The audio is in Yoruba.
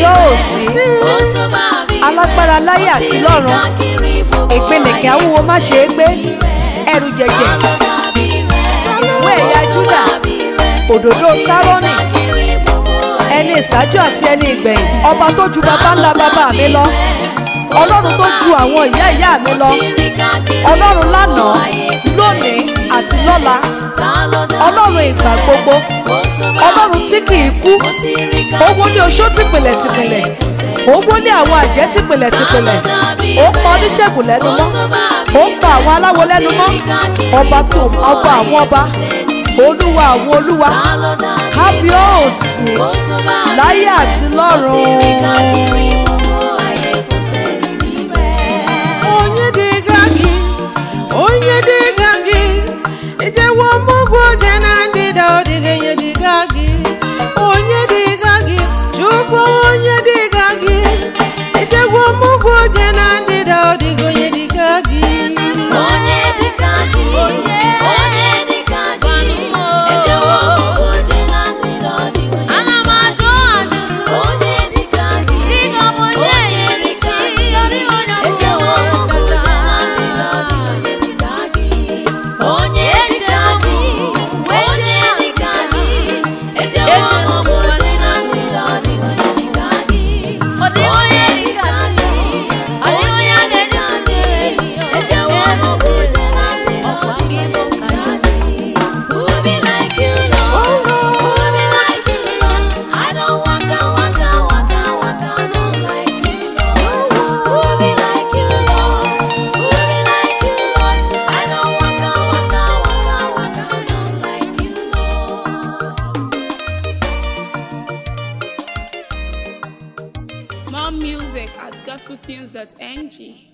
kábíọ́ òsì alágbára láyé àti lọ́run ìpínlẹ̀kẹ̀ awúwo má ṣe é gbé ẹrù jẹ̀jẹ̀ ìwé ẹ̀yà júdà òdòdó sárónì ẹni ìṣáájú àti ẹni ìgbẹ̀yìn ọba tó ju baba ńlá bàbá mi lọ ọlọ́run tó ju àwọn ìyá ìyá mi lọ ọlọ́run lánàá lónìí àti lọ́la ọlọ́run ìgbà gbogbo ọlọ́run tí kì í kú owó ní oṣó tìpìlẹ̀ tìpìlẹ̀ owó ní àwọn àjẹ́ tìpìlẹ̀ tìpìlẹ̀ ó pa oníṣègùn lẹ́nu mọ́ ó pa àwọn aláwo lẹ́nu mọ́ ọba tó ọba àwọn ọba olúwa àwọn olúwa kábíọ́ọ̀sì láyé àti lọ́run. onye dịga gị onye dịga gị ijewo mụgwọ oje na ndịda ọ dịghị onye dịga gị onye dịga gị chukwu onye dịga gị ijewo mụgwọ oje na ndịda ọ dịghị onye dịga gị Onye dịka gị, onye dịka gị, ejewo ogo oje na ndịda ọ dịghị onye Ana m ajụ ajụjụ, onye dịka gị, si gị ọ bụ onye dịka gị, ejewo ogo oje na ndịda ọ dịghị onye dịka gị. Onye dịka gị, onye dịka gị, ejewo ogo oje na ndịda ọ dịghị onye dịka gị. Ọ dịghị onye dịka gị, ọ dịghị onye dịka gị, ejewo ogo oje na ndịda ọ dịghị onye dịka gị. Who be like you, Lord? Who be like you, Lord? I don't waka, waka, waka, waka, don't like you, Lord. Who be like you, Lord? Who be like you, Lord? I don't waka, waka, waka, waka, don't like you, Lord. More music at gospeltunes.ng.